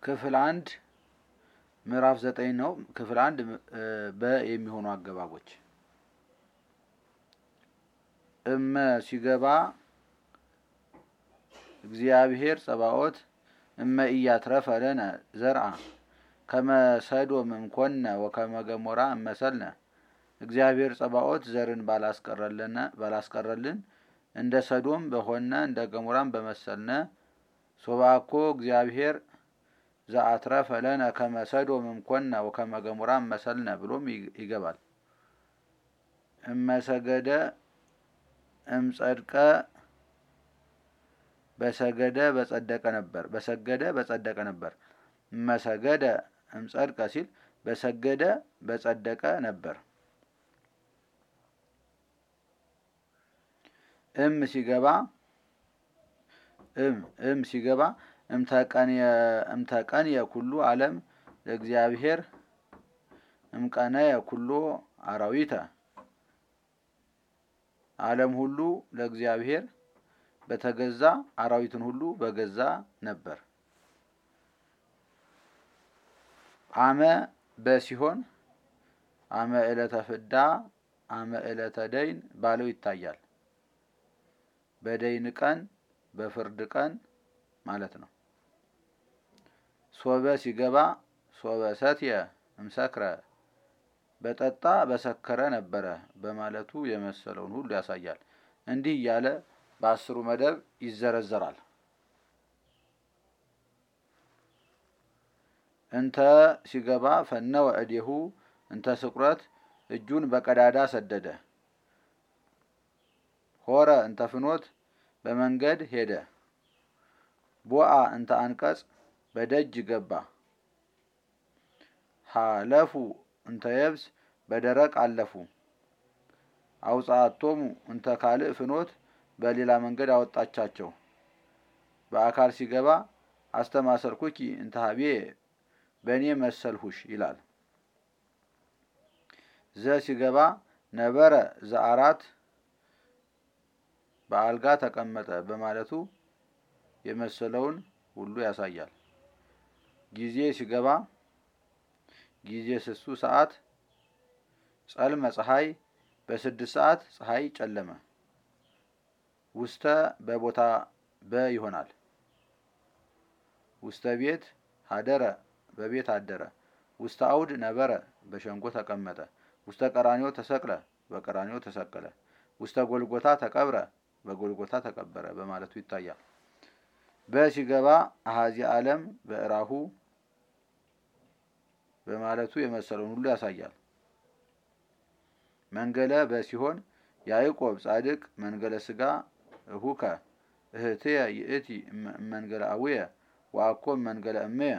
ክፍል አንድ ምዕራፍ ዘጠኝ ነው። ክፍል አንድ በ የሚሆኑ አገባቦች እመ ሲገባ እግዚአብሔር ጸባኦት እመ ኢያትረፈ ለነ ዘርአ ከመ ሰዶም እምኮነ ወከመ ገሞራ እመሰልነ እግዚአብሔር ጸባኦት ዘርን ባላስቀረልን እንደ ሰዶም በሆነ እንደ ገሞራም በመሰልነ ሶባኮ እግዚአብሔር ዘአትረፈ ለነ ከመ ሰዶም እምኮነ ወከመ ገሞራ እመሰልነ ብሎም ይገባል። እመሰገደ እምጸድቀ በሰገደ በጸደቀ ነበር በሰገደ በጸደቀ ነበር። እመሰገደ እምጸድቀ ሲል በሰገደ በጸደቀ ነበር። እም ሲገባ እም እም ሲገባ እምተቀንየ ኩሉ ዓለም ለእግዚአብሔር እምቀነየ ኩሎ አራዊተ ዓለም ሁሉ ለእግዚአብሔር በተገዛ አራዊትን ሁሉ በገዛ ነበር። አመ በሲሆን አመ ዕለተ ፍዳ አመ ዕለተ ደይን ባለው ይታያል። በደይን ቀን በፍርድ ቀን ማለት ነው። ሶበ ሲገባ ሶበ ሰትየ እምሰክረ በጠጣ በሰከረ ነበረ በማለቱ የመሰለውን ሁሉ ያሳያል። እንዲህ እያለ በአስሩ መደብ ይዘረዘራል። እንተ ሲገባ ፈነወ እዴሁ እንተ ስቁረት እጁን በቀዳዳ ሰደደ። ሆረ እንተ ፍኖት በመንገድ ሄደ። ቦአ እንተ አንቀጽ በደጅ ገባ። ሀለፉ እንተ የብስ በደረቅ አለፉ። አውጻአቶሙ እንተ ካልእ ፍኖት በሌላ መንገድ አወጣቻቸው። በአካል ሲገባ አስተማሰርኩኪ እንተ ሀቤ በእኔ መሰልሁሽ ይላል። ዘ ሲገባ ነበረ ዘአራት በአልጋ ተቀመጠ በማለቱ የመሰለውን ሁሉ ያሳያል። ጊዜ ሲገባ ጊዜ ስሱ ሰዓት ጸልመ ፀሐይ በስድስት ሰዓት ፀሐይ ጨለመ። ውስተ በቦታ በ ይሆናል። ውስተ ቤት ሀደረ በቤት አደረ። ውስተ አውድ ነበረ በሸንጎ ተቀመጠ። ውስተ ቀራኒዮ ተሰቅለ በቀራኒዮ ተሰቀለ። ውስተ ጎልጎታ ተቀብረ በጎልጎታ ተቀበረ በማለቱ ይታያል። በሲገባ አሃዚ ዓለም በእራሁ በማለቱ የመሰለውን ሁሉ ያሳያል። መንገለ በሲሆን ያዕቆብ ጻድቅ መንገለ ስጋ እሁከ እህትየ ይእቲ መንገለ አቡየ ወአኮ መንገለ እምየ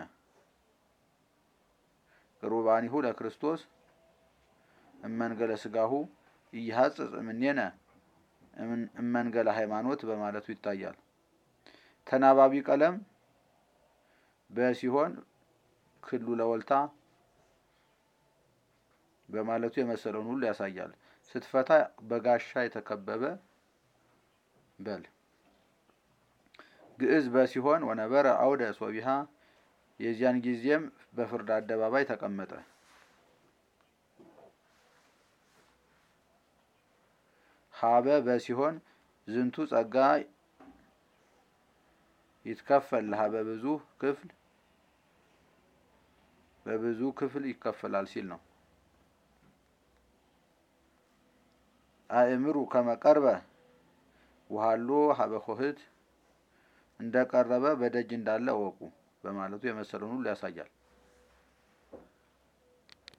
ቅሩባኒሁ ለክርስቶስ እመንገለ ስጋሁ እይሐጽጽ እምኔነ እመንገለ ሃይማኖት በማለቱ ይታያል። ተናባቢ ቀለም በሲሆን ክሉ ለወልታ በማለቱ የመሰለውን ሁሉ ያሳያል። ስትፈታ በጋሻ የተከበበ በል። ግዕዝ በሲሆን ወነበረ አውደ ሶቢሃ የዚያን ጊዜም በፍርድ አደባባይ ተቀመጠ። ሀበ በሲሆን ዝንቱ ጸጋ ይትከፈል ሀበ ብዙ ክፍል በብዙ ክፍል ይከፈላል ሲል ነው። አእምሩ ከመቀርበ ውሃሎ ሀበ ሆህት እንደቀረበ በደጅ እንዳለ እወቁ በማለቱ የመሰለውን ሁሉ ያሳያል።